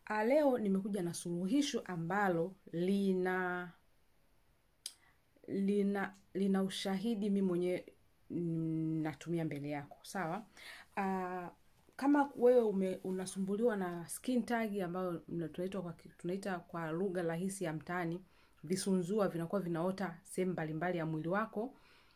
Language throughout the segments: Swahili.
Ah, leo nimekuja na suluhisho ambalo lina lina lina ushahidi mi mwenyewe mm, natumia mbele yako sawa. Ah, kama wewe ume, unasumbuliwa na skin tag ambayo mna- tunaitwa kwa ki- tunaita kwa lugha rahisi ya mtaani visunzua vinakuwa vinaota sehemu mbalimbali ya mwili wako.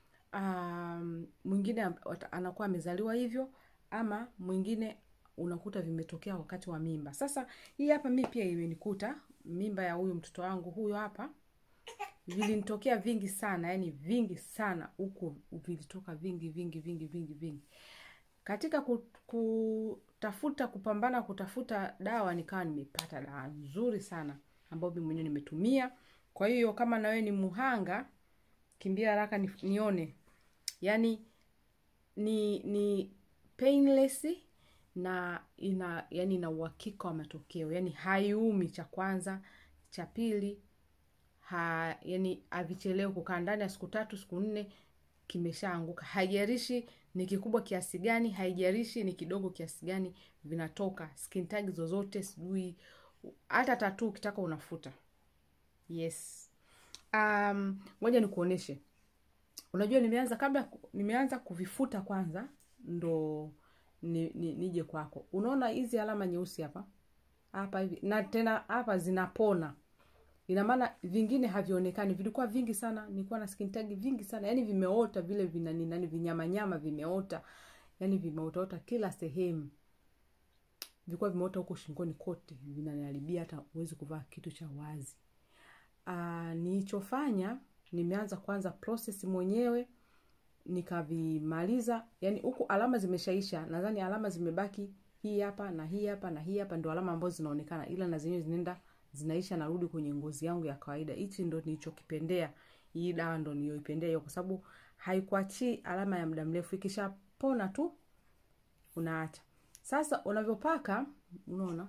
Um, mwingine am- wata- anakuwa amezaliwa hivyo ama mwingine unakuta vimetokea wakati wa mimba. Sasa hii hapa mi pia imenikuta mimba ya huyu mtoto wangu huyo hapa vilinitokea vingi sana, yani vingi sana huku vilitoka vingi vingi vingi vingi vingi. Katika ku- kutafuta kupambana kutafuta dawa nikawa nimepata dawa nzuri sana ambayo mimi mwenyewe nimetumia. Kwa hiyo kama na wewe ni muhanga, kimbia haraka ni, nione. Yaani ni ni painless na ina yani ina uhakika wa matokeo. Yaani haiumi cha kwanza, cha pili ha, yani havichelewi kukaa ndani ya siku tatu siku nne kimeshaanguka. Haijalishi ni kikubwa kiasi gani, haijalishi ni kidogo kiasi gani, vinatoka skin tag zozote, sijui hata tatuu ukitaka unafuta. Yes. Um, ngoja nikuoneshe. Unajua nimeanza kabla nimeanza kuvifuta kwanza ndo ni, ni, nije kwako. Unaona hizi alama nyeusi hapa? Hapa hivi na tena hapa zinapona. Ina maana vingine havionekani, vilikuwa vingi sana, nilikuwa na skin tag vingi sana, yani vimeota vile vina ni nani vinyama nyama vimeota, yani vimeotaota kila sehemu. Vilikuwa vimeota huko shingoni kote, vinaniharibia hata huwezi kuvaa kitu cha wazi. Ah, nilichofanya nimeanza kwanza process mwenyewe nikavimaliza, yani huku alama zimeshaisha, nadhani alama zimebaki hii hapa na hii hapa na hii hapa, ndio alama ambazo zinaonekana, ila na zenyewe zinaenda zinaisha, narudi kwenye ngozi yangu ya kawaida. Hichi ndo nilichokipendea, hii dawa ndo niliyoipendea hiyo, kwa sababu haikuachii alama ya muda mrefu, ikishapona tu unaacha. Sasa unavyopaka, unaona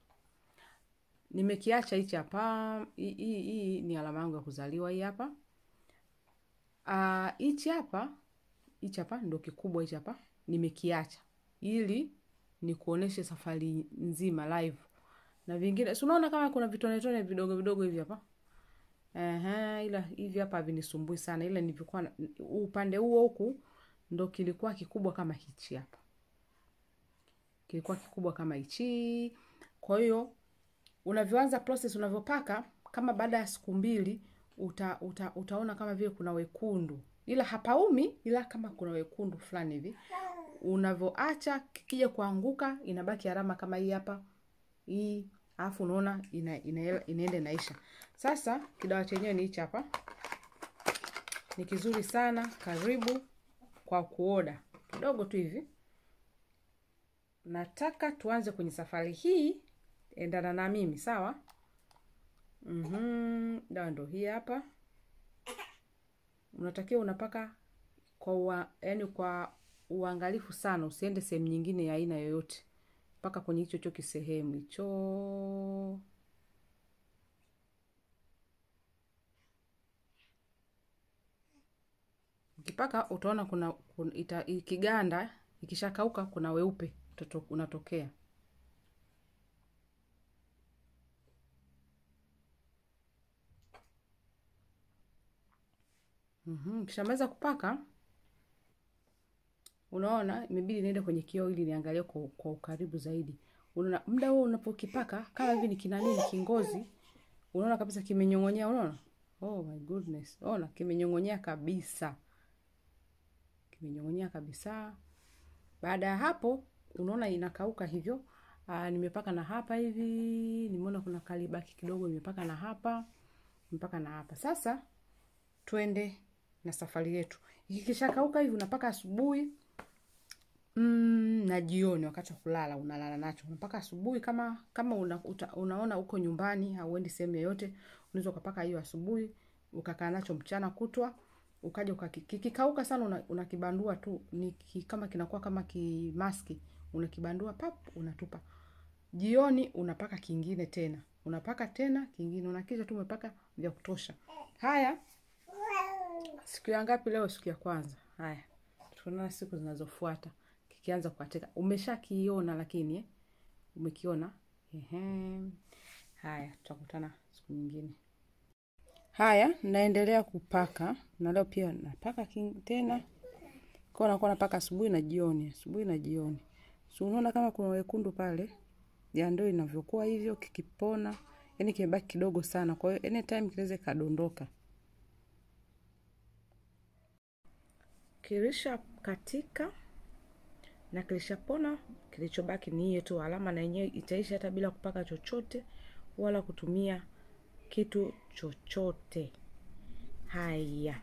nimekiacha hichi hapa. Hii hii- hii ni alama yangu ya kuzaliwa hii hapa. Ah, hichi hapa hichi hapa ndo kikubwa hichi hapa nimekiacha ili nikuoneshe safari nzima live na vingine si unaona kama kuna vitonetone vidogo vidogo hivi hapa Ehe, ila hivi hapa havinisumbui sana ila nilivyokuwa na- upande huo huku ndo kilikuwa kikubwa kama hichi hapa kilikuwa kikubwa kama hichi kwa hiyo unavyoanza process unavyopaka kama baada ya siku mbili uta, uta, utaona kama vile kuna wekundu ila hapaumi ila kama kuna wekundu fulani hivi unavyoacha kikija kuanguka inabaki alama kama hii hapa hii alafu unaona ina, ina, inaenda inaisha sasa kidawa chenyewe ni hichi hapa ni kizuri sana karibu kwa kuoda kidogo tu hivi nataka tuanze kwenye safari hii endana na mimi sawa mm dawa ndo hii hapa unatakiwa unapaka kwa ua, yani kwa uangalifu sana usiende sehemu nyingine ya aina yoyote mpaka kwenye hicho cho kisehemu hicho ukipaka utaona kuna, kuna ita, ikiganda ikishakauka kuna weupe utato- unatokea Mhm, Ukishamaliza kupaka unaona imebidi niende kwenye kioo ili niangalie kwa, kwa ukaribu zaidi. Unaona muda huo unapokipaka kama hivi ni kinani ni kingozi, unaona kabisa kimenyong'onyea, unaona? Oh my goodness. Ona kimenyong'onyea kabisa. Kimenyong'onyea kabisa. Baada ya hapo unaona inakauka hivyo. Aa, nimepaka na hapa hivi, nimeona kuna kalibaki kidogo nimepaka na hapa, nimepaka na hapa. Sasa twende na safari yetu. Ikishakauka hivi unapaka asubuhi mm, na jioni wakati wa kulala unalala nacho. Unapaka asubuhi kama kama una, uta, unaona uko nyumbani hauendi sehemu yoyote, unaweza ukapaka hiyo asubuhi, ukakaa nacho mchana kutwa, ukaja ukaki- kikikauka sana una- unakibandua tu ni ki, kama kinakuwa kama kimaski, unakibandua pap, unatupa. Jioni unapaka kingine tena, unapaka tena kingine, unakisha tu umepaka vya kutosha. Haya, siku ya ngapi leo? Siku ya kwanza. Haya, tunaona siku zinazofuata kikianza kukatika. Umeshakiona lakini eh? Umekiona Ehe. Haya, tutakutana siku nyingine. Haya, naendelea kupaka na leo pia napaka king tena kwa nakuwa napaka asubuhi na jioni, asubuhi na jioni. So unaona kama kuna wekundu pale, ya ndio inavyokuwa hivyo kikipona, yani kimebaki kidogo sana. Kwa hiyo anytime kinaweza kadondoka. Kilisha katika na kilishapona, kilichobaki ni hiyo tu alama, na yenyewe itaisha hata bila kupaka chochote wala kutumia kitu chochote. Haya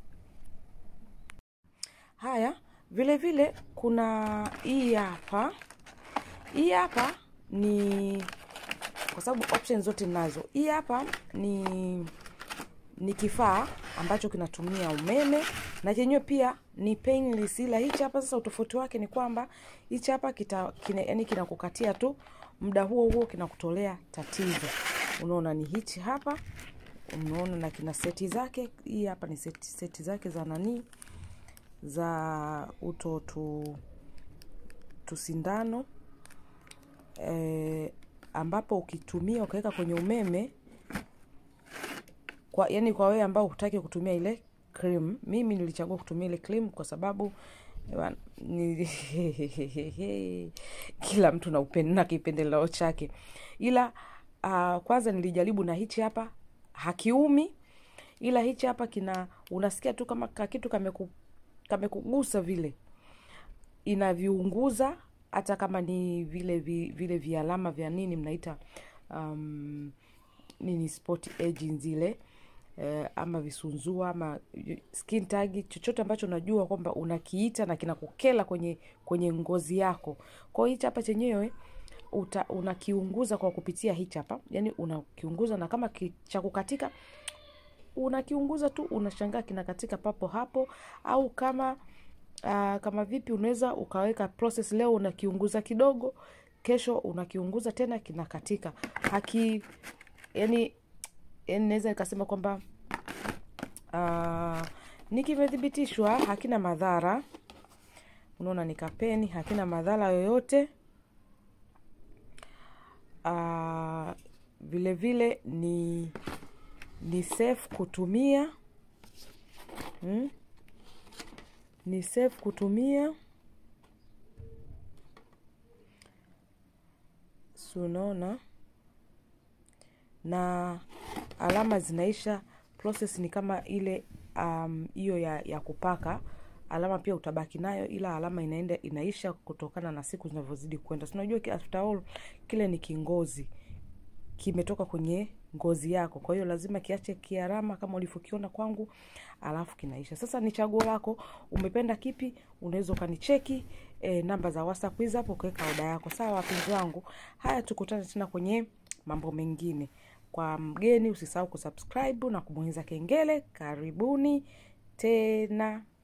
haya, vile vile kuna hii hapa. Hii hapa ni kwa sababu options zote ninazo. Hii hapa ni ni kifaa ambacho kinatumia umeme na chenyewe pia ni painless, ila hichi hapa sasa utofauti wake ni kwamba hichi hapa kita, kina, yani kinakukatia tu muda huo huo kinakutolea tatizo. Unaona ni hichi hapa, unaona na kina seti zake. Hii hapa ni seti, seti zake za nani za uto tu tusindano e, ambapo ukitumia ukaweka kwenye umeme kwa yani kwa wewe ambao hutaki kutumia ile cream, mimi nilichagua kutumia ile cream kwa sababu ewa, ni, kila mtu na upendo na kipendeleo chake, ila uh, kwanza nilijaribu na hichi hapa hakiumi, ila hichi hapa kina unasikia tu kama kakitu kameku, kamekugusa vile inaviunguza hata kama ni vile vi, vile vialama vya nini mnaita um, nini spot aging zile eh, ama visunzua ama skin tag, chochote ambacho unajua kwamba unakiita na kinakukela kwenye kwenye ngozi yako. Kwa hiyo hichi hapa chenyewe uta, unakiunguza kwa kupitia hichi hapa, yani unakiunguza na kama cha kukatika unakiunguza tu, unashangaa kinakatika papo hapo, au kama uh, kama vipi, unaweza ukaweka process, leo unakiunguza kidogo, kesho unakiunguza tena kinakatika haki yani yani naweza nikasema kwamba uh, ni kimethibitishwa hakina madhara. Unaona, ni kapeni, hakina madhara yoyote. Uh, vile vile ni ni safe kutumia hmm? Ni safe kutumia si unaona na alama zinaisha. Process ni kama ile hiyo um, ya, ya kupaka alama pia utabaki nayo, ila alama inaenda inaisha kutokana na siku zinavyozidi kwenda. So unajua after all kile ni kingozi kimetoka kwenye ngozi yako, kwa hiyo lazima kiache kialama kama ulivyokiona kwangu, alafu kinaisha. Sasa ni chaguo lako, umependa kipi? Unaweza ukanicheki e, namba za WhatsApp hizo hapo, ukaweka oda yako. Sawa wapenzi wangu, haya tukutane tena kwenye mambo mengine. Kwa mgeni usisahau kusubscribe na kubonyeza kengele. Karibuni tena.